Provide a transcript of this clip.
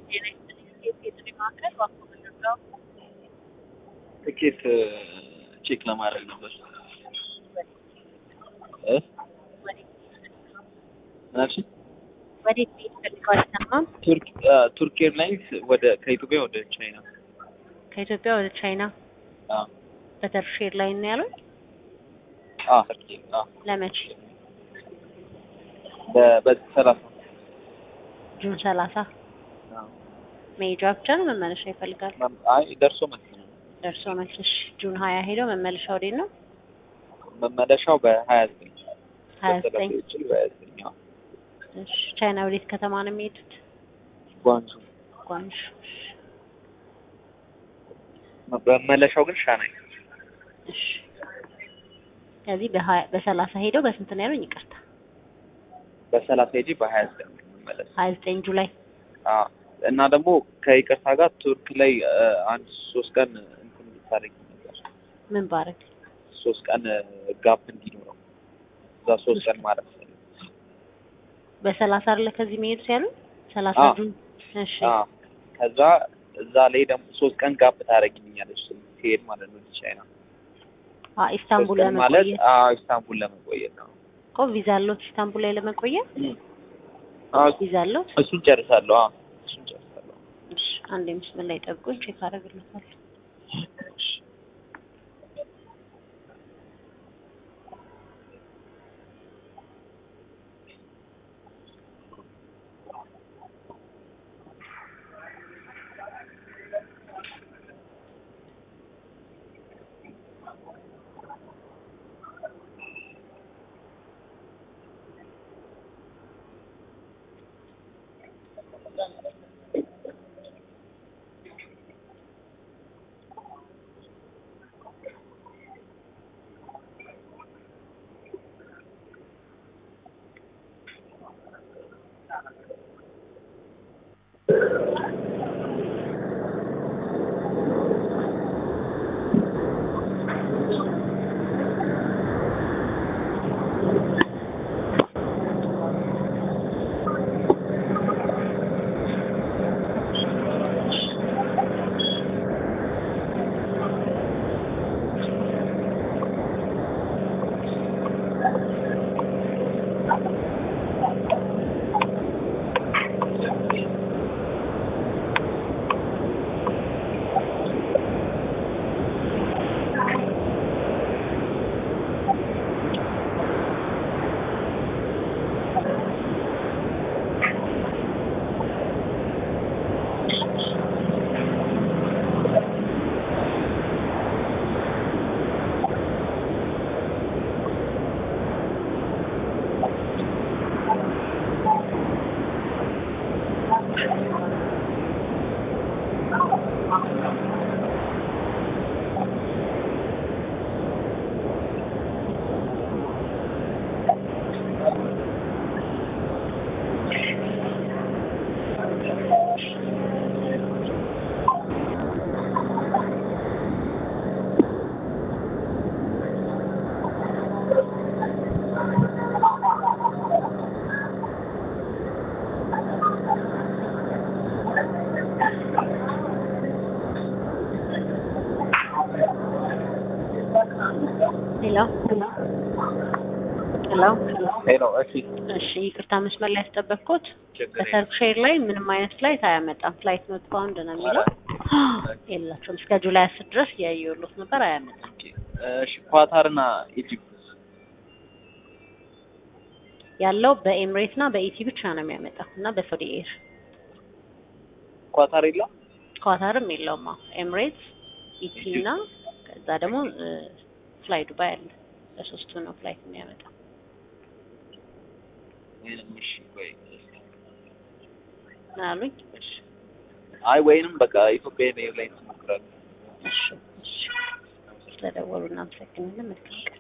ጤና ይስጥልኝ። የጥሪ ማዕከል እባክዎ ምንድነው? ትኬት ቼክ ለማድረግ ነበር እ ምን አልሽኝ? ወዴት መሄድ ፈልገው አይሰማም? ቱርክ ቱርክ ኤርላይንስ ወደ ከኢትዮጵያ ወደ ቻይና ከኢትዮጵያ ወደ ቻይና አ በተርሽ ኤርላይን ነው ያሉት? አ ቱርክ አ ለመቼ? በ- በዚህ ሰላሳ ጁን ሰላሳ አ መሄጃ ብቻ ነው መመለሻ ይፈልጋል? አይ ደርሶ መልስ ነው ደርሶ መልስሽ ጁን ሀያ ሄደው መመለሻ ወዴት ነው? መመለሻው በሀያ ዘጠኝ ሀያ ዘጠኝ ይችል በሀያ ዘጠኝ አዎ እሺ ቻይና ወዴት ከተማ ነው የሚሄዱት? ጓንጁ ጓንሹ መመለሻው ግን ሻናይ እሺ ከዚህ በሀያ በሰላሳ ሄደው በስንት ነው ያሉኝ? ይቅርታ በሰላሳ ሄጂ በሀያ ዘጠኝ መመለስ ሀያ ዘጠኝ ጁላይ አ እና ደግሞ ከይቅርታ ጋር ቱርክ ላይ አ፣ አንድ ሶስት ቀን እንትን እንድታደርጊ ነበር ምን ባረግ ሶስት ቀን ጋፕ እንዲኖረው እዛ ሶስት ቀን ማለት ነው በሰላሳ አይደለ ከዚህ መሄዱ ያሉኝ? ሰላሳ አዎ። ጁን እሺ አ ከዛ እዛ ላይ ደግሞ ሶስት ቀን ጋፕ ታደርጊልኛለች ሲሄድ ማለት ነው ወደ ቻይና አ ኢስታንቡል ሶስት ቀን ማለት ለመቆየት አ ኢስታንቡል ለመቆየት ነው እኮ ቪዛ አለዎት? ኢስታንቡል ላይ ለመቆየት አ ቪዛ አለዎት? እሱን ጨርሳለሁ አ እሱን ጨርሳለሁ እሺ አንድ ምስል ላይ ጠብቁኝ፣ ቼክ አደርግልዎታለሁ። ሄሎ ሄሎ ሄሎ እሺ እሺ ይቅርታ መስመር ላይ ያስጠበቅኩት ችግር በሰርክ ሼር ላይ ምንም አይነት ፍላይት አያመጣም። ፍላይት ኖት ባውንድ ነው የሚለው የላቸውም። እስከ ጁላይ አስር ድረስ እያየሁሎት ነበር፣ አያመጣም። እሺ ኳታርና ኢጂፕት ያለው በኤምሬት እና በኢቲ ብቻ ነው የሚያመጣው እና በሳውዲ ኤር ኳታር የለም ኳታርም የለውም። አዎ ኤምሬትስ፣ ኢቲ እና ከዛ ደግሞ ፍላይ ዱባይ አለ። በሶስቱ ነው ፍላይት የሚያመጣው። ወይንም እሺ ወይ ምን አሉኝ? እሺ አይ ወይንም በቃ ኢትዮጵያ ኤርላይንስ ሞክራለሁ እሺ እሺ ስለደወሉ እናመሰግናለን። መልካም ቀን